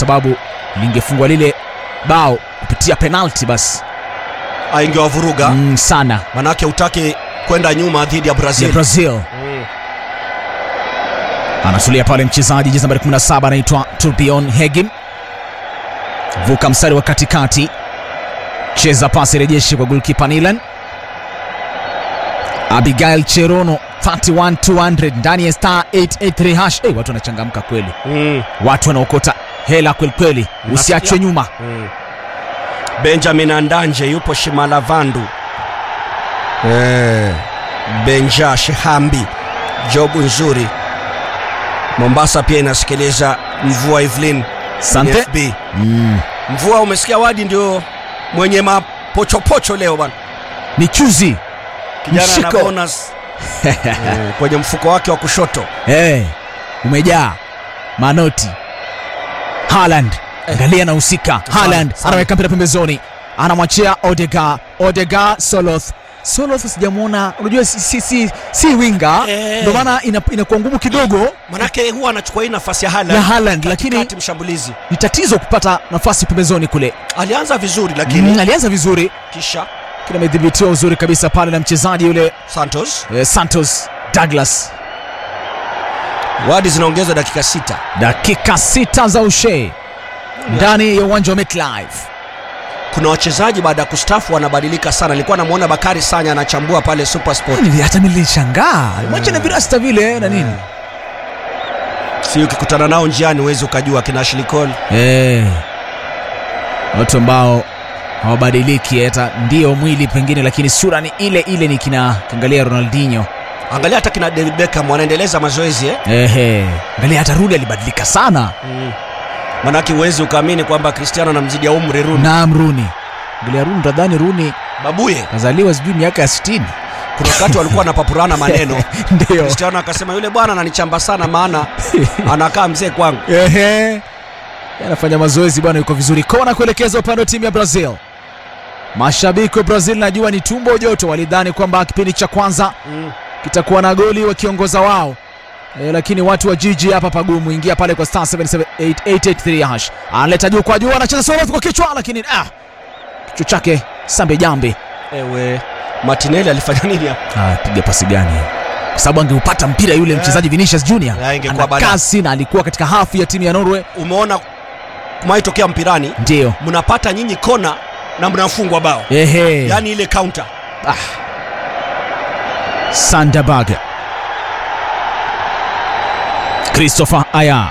sababu lingefungwa lile bao kupitia penalti basi aingewavuruga mm, sana manake utaki kwenda nyuma dhidi ya ya brazil brazil Mm. anatulia pale mchezaji jezi nambari 17 anaitwa turbion hegim vuka mstari wa katikati cheza pasi rejeshi kwa golkipa nilan abigail cherono 31200 ndani ya star 883 hash hey, watu wanachangamka kweli Mm. watu wanaokota hela kwelikweli usiachwe nyuma Mm. benjamin andanje yupo shimalavandu eh. benja shehambi jobu nzuri mombasa pia inasikiliza mvua evelyn sante fb mm. mvua umesikia wadi ndio mwenye mapochopocho leo bwana ni chuzi kijana na Mshiko. bonus eh, kwenye mfuko wake wa kushoto hey, umejaa manoti Haaland angalia anahusika Haaland sana. anaweka mpira pembezoni anamwachia Odega Odega Soloth Soloth sijamwona unajua si, si, si, si winga Eh. ndio maana ina- inakuwa ngumu kidogo manake huwa anachukua hii nafasi ya ya Haaland Haaland lakini kati mshambulizi ni tatizo kupata nafasi pembezoni kule alianza vizuri lakini mm, alianza vizuri kisha kile amedhibitiwa uzuri kabisa pale na mchezaji yule santos eh, Santos Douglas wadi zinaongezwa dakika sita dakika sita za ushe ndani ya uwanja wa MetLife kuna wachezaji baada ya kustafu wanabadilika sana nilikuwa namwona bakari sanya anachambua pale supersport Nili- hata nilishangaa mwacha na virasta vile na nini si ukikutana nao njiani huwezi ukajua kina ashlikol Eh, watu ambao hawabadiliki hata ndio mwili pengine lakini sura ni ile ile ni kina kiangalia ronaldinho angalia hata kina david beckham wanaendeleza mazoezi eh? Ehe, angalia hata rudi alibadilika sana mm. manake huwezi ukaamini kwamba cristiano anamzidia umri runi naam runi angalia runi tadhani runi babuye kazaliwa sijui miaka ya 60 kuna wakati walikuwa wanapapurana maneno ndio cristiano akasema yule bwana ananichamba sana maana anakaa mzee kwangu Ehe. anafanya mazoezi bwana yuko vizuri kona kuelekeza upande wa timu ya brazil mashabiki wa brazil najua ni tumbo joto walidhani kwamba kipindi cha kwanza mm. kitakuwa na goli wakiongoza wao e, lakini watu wa jiji hapa pagumu ingia pale kwa star 77883 hash analeta juu kwa juu anacheza soloth kwa kichwa lakini ah, kichwa chake sambe jambe ewe martinelli alifanya nini hapa ah, piga pasi gani kwa sababu angeupata mpira yule mchezaji Vinicius Junior Ya, ingekuwa ana balaa. kasi na alikuwa katika hafu ya timu ya Norway umeona kumaitokea mpirani ndio mnapata nyinyi kona na mnafungwa bao ehe yaani ile counter Sanderberg Christopher Aya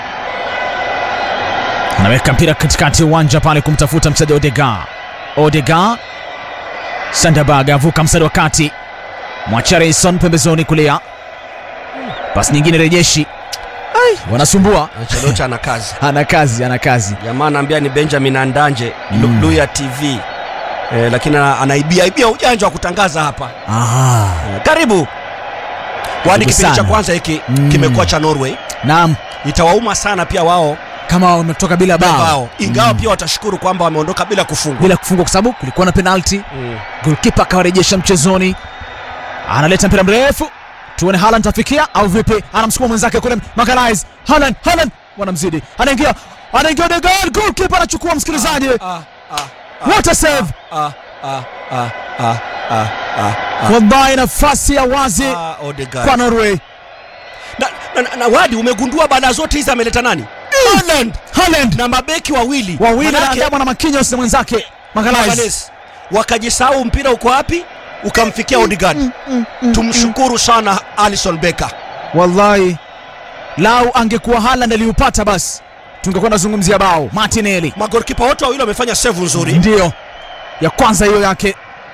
anaweka mpira katikati ya uwanja pale kumtafuta mchezaji Odega. Odega Sanderberg avuka mstari wa kati, mwacha Reison pembezoni kulia, pasi nyingine rejeshi. Ai, wanasumbua. Ancelotti ana kazi Ana kazi, ana kazi. jamaa anaambia ni benjamin andanje Mm. mm. luya tv eh, lakini ana- anaibia ibia ujanja wa kutangaza hapa Aha. eh, karibu wani kipindi cha sana. kwanza hiki Mm. kimekuwa cha norway Naam, itawauma sana pia wao kama wametoka bila bao bao ingawa Mm. pia watashukuru kwamba wameondoka bila kufungwa bila kufungwa kwa sababu kulikuwa na penalti mm. golkipa akawarejesha mchezoni analeta mpira mrefu tuone Haaland tafikia au vipi anamsukuma mwenzake kule Magalhaes Haaland Haaland wanamzidi anaingia anaingia Odegaard golkipa anachukua msikilizaji ah, ah, what a save ah, ah, ah, ah, ah, ah, ah, wallahi nafasi ya wazi ah, Odegaard. kwa Norway na, na, na, na wadi umegundua baada zote hizi ameleta nani Haaland Haaland na mabeki wawili wawili Manake- anaandamwa na Marquinhos na mwenzake Magalhaes Magalhaes. wakajisahau mpira uko wapi ukamfikia Odegaard tumshukuru sana Alison Becker wallahi lau angekuwa Haaland aliupata basi tungekuwa nazungumzia bao Martinelli magolikipa wote wawili wamefanya save nzuri ndiyo ya kwanza hiyo yake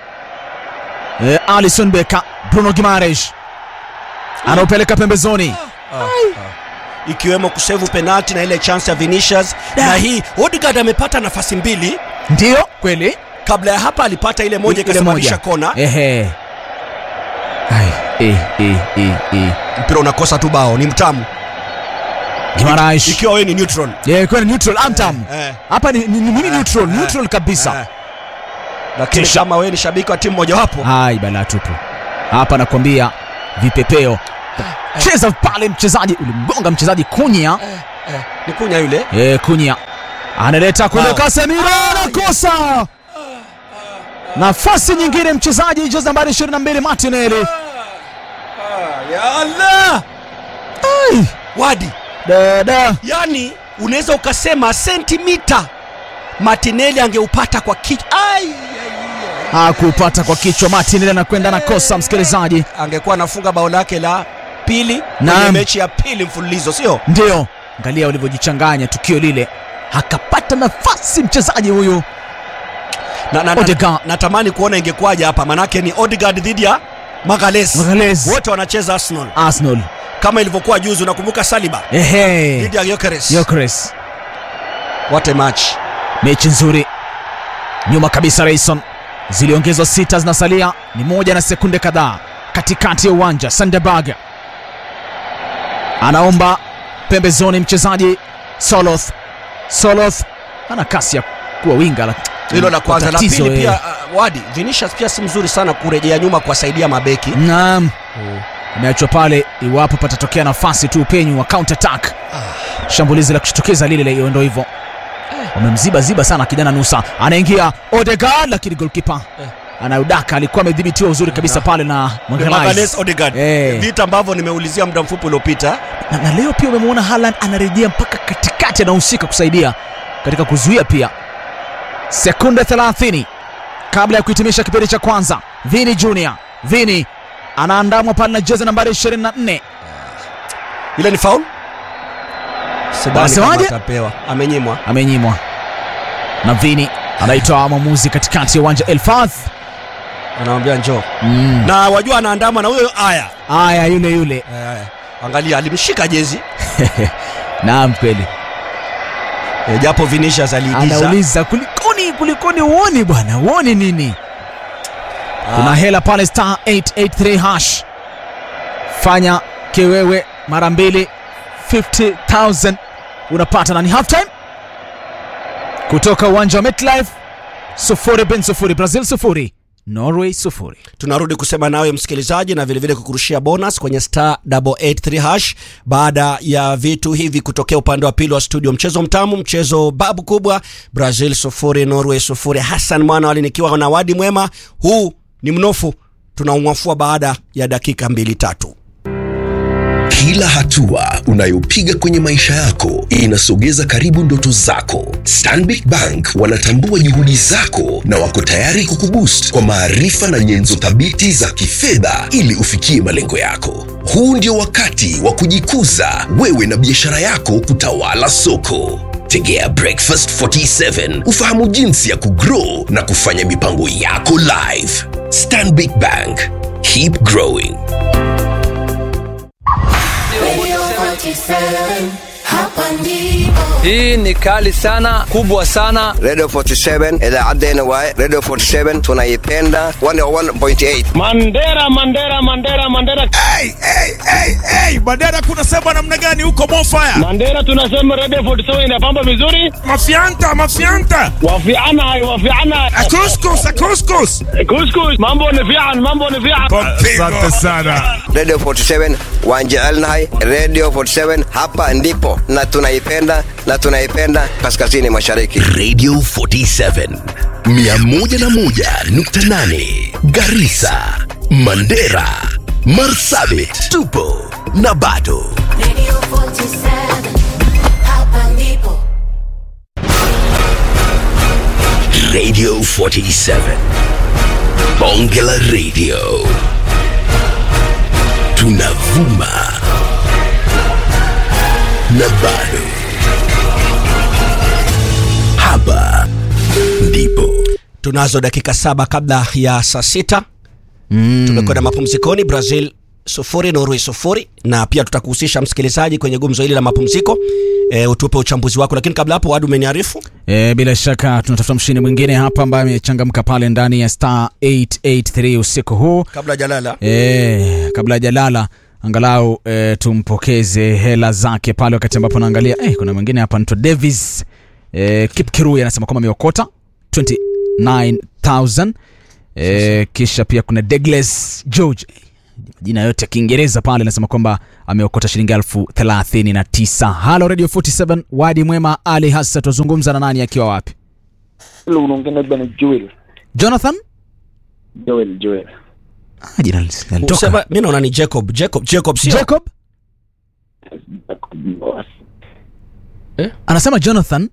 e, Alison Becker Bruno Gimares anaupeleka pembezoni ikiwemo kusevu penalti na ile chance ya Vinicius na hii Odegaard amepata nafasi mbili ndiyo kweli kabla ya hapa alipata ile moja Ile ikasababisha kona ehe Ai, eh, eh, eh, eh. mpira unakosa tu bao ni mtamu Gimares ikiwa wewe ni neutral yeah, kwani neutral amtam eh, hapa ni, ni, ni, ni neutral eh, neutral kabisa eh. lakini Kisha- kama wewe ni shabiki wa timu mojawapo hai balaa tupu hapa nakwambia vipepeo cheza pale mchezaji ulimgonga mchezaji kunya ni kunya yule e, kunya analeta kule Ah. Casemiro anakosa nafasi nyingine, mchezaji jezi nambari 22 Martinelli. ya Allah Ai, wadi dada yani unaweza ukasema sentimita Martinelli angeupata kwa kichwa Ai, ai, ai. hakupata kwa kichwa. Martinelli anakwenda na kosa, msikilizaji, angekuwa anafunga bao lake la pili kwenye Naam. mechi ya pili mfululizo sio ndio angalia ulivyojichanganya tukio lile, akapata nafasi mchezaji huyu na, na, na, Odegaard. natamani kuona ingekuwaje hapa manake ni Odegaard dhidi ya Magalhaes Magalhaes. wote wanacheza Arsenal Arsenal. kama ilivyokuwa juzi unakumbuka Saliba Ehe, dhidi ya Gyökeres Gyökeres. what a match mechi nzuri nyuma kabisa Rayson ziliongezwa sita zinasalia ni moja na sekunde kadhaa katikati ya uwanja Sanderberg anaomba pembezoni mchezaji Soloth Soloth ana kasi ya kuwa winga la- hilo la kwanza la tatizo, pili eh. pia uh, wadi Vinicius pia si mzuri sana kurejea nyuma kuwasaidia mabeki naam ameachwa pale iwapo patatokea nafasi tu upenyu wa counter attack shambulizi la kushtukiza lile la- ndo hivyo wamemziba ziba sana kijana Nusa anaingia Odegaard lakini goalkeeper Eh. anaudaka alikuwa amedhibitiwa uzuri kabisa pale na Magalhaes Magalhaes Odegaard Eh. vita ambavyo nimeulizia muda mfupi uliopita na, na leo pia umemwona Haaland anarejea mpaka katikati anahusika kusaidia katika kuzuia pia sekunde 30 kabla ya kuhitimisha kipindi cha kwanza Vini Junior Vini anaandamwa pale na jezi nambari 24 ile ni foul sidhani Wanasemaje? kama atapewa amenyimwa amenyimwa na Vini anaitoa mwamuzi katikati ya uwanja Elfadh anamwambia njoo mm. na wajua anaandamwa na huyo aya aya yule yule Eh, angalia alimshika jezi naam kweli eh, japo Vinicius aliigiza anauliza kulikoni kulikoni uoni bwana uoni nini kuna hela pale star 883 hash fanya kiwewe mara mbili 50000 unapata na ni half time kutoka uwanja wa MetLife sufuri bin sufuri Brazil sufuri Norway sufuri tunarudi kusema nawe msikilizaji na vilevile kukurushia bonus kwenye star 883 hash baada ya vitu hivi kutokea upande wa pili wa studio mchezo mtamu mchezo babu kubwa brazil sufuri norway sufuri hassan mwana wali nikiwa na wadi mwema huu ni mnofu tunaumwafua baada ya dakika mbili tatu Kila hatua unayopiga kwenye maisha yako inasogeza karibu ndoto zako. Stanbic Bank wanatambua juhudi zako na wako tayari kukuboost kwa maarifa na nyenzo thabiti za kifedha ili ufikie malengo yako. Huu ndio wakati wa kujikuza wewe na biashara yako kutawala soko. Tegea Breakfast 47 ufahamu jinsi ya kugrow na kufanya mipango yako live. Stanbic Bank, keep growing. Radio 47, hapa ndipo. Hii ni kali sana, kubwa sana. Radio 47 idaacaddeenna waaye Radio 47 tunaipenda 101.8 Mandera, Mandera, Mandera, Mandera, Hey, hey, hey, hey. Mandera kunasema namna gani huko Mofaya? Mandera, tunasema Radio 47 inapamba vizuri, Mafianta, mafianta. wafiana hai, wafiana Akuskus, akuskus. kuskus, mambo ni fian, mambo ni fian. Asante sana. Radio 47 waan jecelnahay Radio 47 hapa ndipo na tunaipenda na tunaipenda kaskazini mashariki Radio 47 101.8 Garissa, Mandera, Marsabit, tupo na bado Radio 47, hapa ndipo. Radio 47 Bonge la Radio tunavuma na bado hapa ndipo tunazo dakika saba kabla ya saa sita mm. tumekwenda mapumzikoni brazil sufuri norway sufuri na pia tutakuhusisha msikilizaji kwenye gumzo hili la mapumziko e, utupe uchambuzi wako lakini kabla hapo wadu umeniarifu E, bila shaka tunatafuta mshindi mwingine hapa ambaye amechangamka pale ndani ya star 883 usiku huu kabla jalala e, kabla hajalala angalau e, tumpokeze hela zake pale wakati ambapo naangalia e, kuna mwingine hapa anaitwa Davis e, Kipkirui anasema kwamba ameokota 29000 e, kisha pia kuna Douglas George majina yote ya kiingereza pale anasema kwamba ameokota shilingi elfu thelathini na tisa halo radio 47 wadi mwema ali hasa tuzungumza na nani akiwa wapi Hello, unaongea na bwana Joel. jonathan Joel, Joel. ah, jina lis- linatoka. Usema mimi naona ni Jacob. Jacob, Jacob sio? jacob anasema jonathan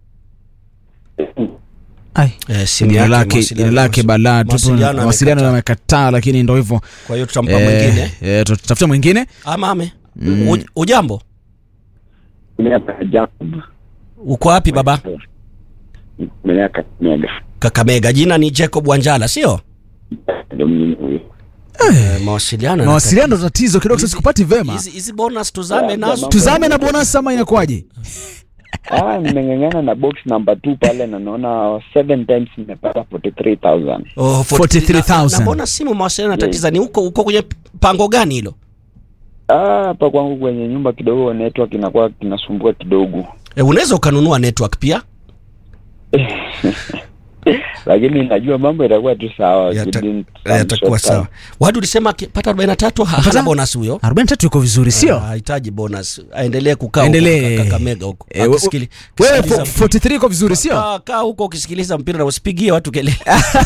Ai, Eh, simu jina yake, lake mawasiliano- jina lake balaa tu mawasiliano mawasiliano amekataa. yamekataa lakini ndo hivyo Kwa hiyo tutampa Eh, mwingine. eh, tutafute mwingine Ama ame. Uj- Ujambo? Miaka Jacob. Uko wapi baba? Miaka Mega. Kakamega. Jina ni Jacob Wanjala, sio? Ndio mimi huyo. Eh, mawasiliano. mawasiliano tatizo kidogo sasa sikupati vema Hizi hizi bonus tuzame nazo. tuzame na bonus ama inakuwaje Ah, nimeng'ang'ana na box number 2 pale na naona 7 times nimepata 43000. Oh, 43,000. Na, na mbona simu mawasiliano yanatatiza? Ni huko huko kwenye pango gani hilo? Ah, hapa kwangu kwenye nyumba kidogo network inakuwa kinasumbua kidogo. E, unaweza ukanunua network pia. Lakini najua mambo itakuwa tu sawa. Yata- within eh, some Yatakuwa short time. sawa. Wadu ulisema akipata 43 ha- hana Apata? bonus huyo. 43 yuko vizuri Ah, sio Hahitaji bonus. Aendelee kukaa Endelee. huko Kakamega huko. Eh, we- Akisikili- wewe akisikiliza- 43 iko vizuri sio Kaa- kaa huko ukisikiliza mpira na usipigie watu kelele.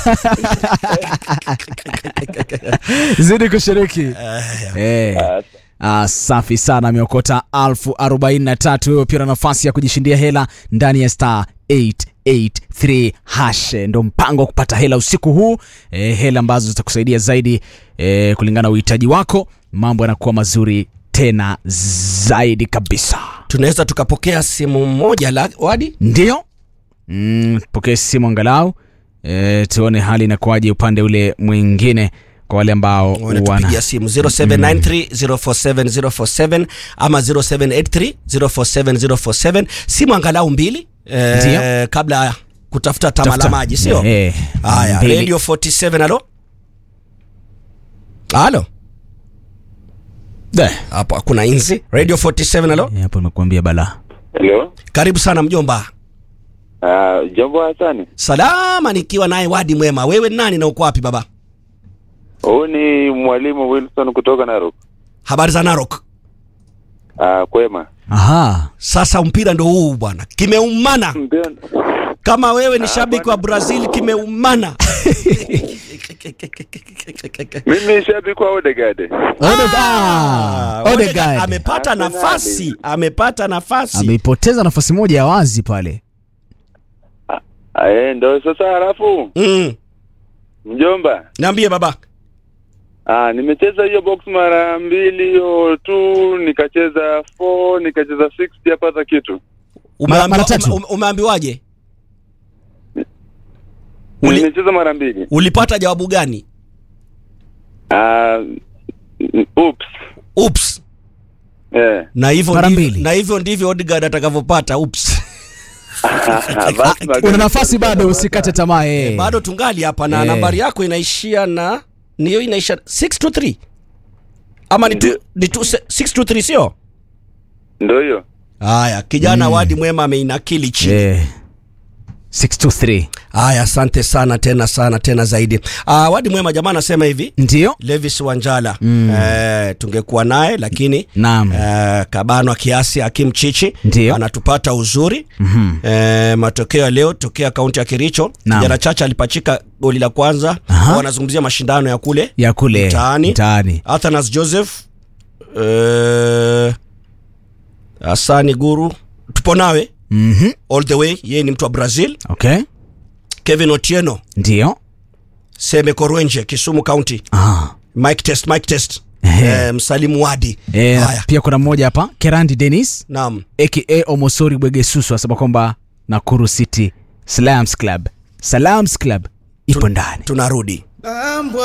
zidi kushiriki Eh. Ah, safi sana ameokota alfu arobaini na tatu wewe pia na nafasi ya kujishindia hela ndani ya star 883 hash ndo mpango wa kupata hela usiku huu eh, hela ambazo zitakusaidia zaidi eh, kulingana na uhitaji wako mambo yanakuwa mazuri tena zaidi kabisa Tunaweza tukapokea simu moja la Wadi. ndio mm, pokee simu angalau e, tuone hali inakuwaje upande ule mwingine kwa wale ambao wana wanatupigia simu 0793047047 ama 0783047047 simu angalau mbili eh, Ndio. kabla ya kutafuta tama la Tafuta. maji sio Eh, haya mbili. radio 47 halo halo Da. hapo hakuna inzi radio 47 halo Eh, hapo nimekuambia balaa Hello. karibu sana mjomba Uh, jambo Hasani. salama nikiwa naye wadi mwema wewe ni nani na uko wapi baba Huyu ni mwalimu Wilson kutoka Narok. habari za narok Uh, kwema. aha sasa mpira ndo huu bwana kimeumana Mpira- kama wewe ni shabiki wa brazil kimeumana Mimi shabiki wa Odegaard. Odegaard. Odegaard Odegaard. amepata Arsenal. nafasi amepata nafasi ameipoteza nafasi moja ya wazi pale Ah, Eh, ndo sasa halafu mm. mjomba. niambie baba Ah, nimecheza hiyo box mara mbili hiyo tu, nikacheza 4, nikacheza 6 yapata kitu. Umeambiwa- mara tatu. ume- umeambiwaje Uli- Nimecheza mara mbili. ulipata jawabu gani Ah, oops. ups Eh. na hivyo Mara ndivyo- mbili. na hivyo ndivyo Odegaard atakavyopata ups Basi magari- una nafasi bado usikate tamaa eh. bado tungali hapa na Eh. nambari yako inaishia na ni hiyo inaisha 623 ama ni tu- Ndio. ni tu- 623 sio Ndo hiyo. haya kijana wadi mwema ameinakili chini Eh. 623 haya asante sana tena sana tena zaidi uh, wadi mwema jamaa anasema hivi ndio levis wanjala mm. eh, tungekuwa naye lakini Naam. eh, kabanwa kiasi akimchichi Ndio. anatupata uzuri Mhm. eh, matokeo ya leo tokea kaunti ya kericho Naam. kijana chacha alipachika goli la kwanza Aha. wanazungumzia mashindano ya kule ya kule Mtaani. mtaani athanas joseph eh, asani guru tupo nawe Mhm. all the way yeye ni mtu wa brazil okay kevin otieno ndio seme korwenje kisumu county ah. mike test mike test Ehe. eh, msalimu wadi Eh, haya pia kuna mmoja hapa kerandi denis naam aka omosori bwegesusu asema kwamba nakuru city salams club salams club ipo ndani tunarudi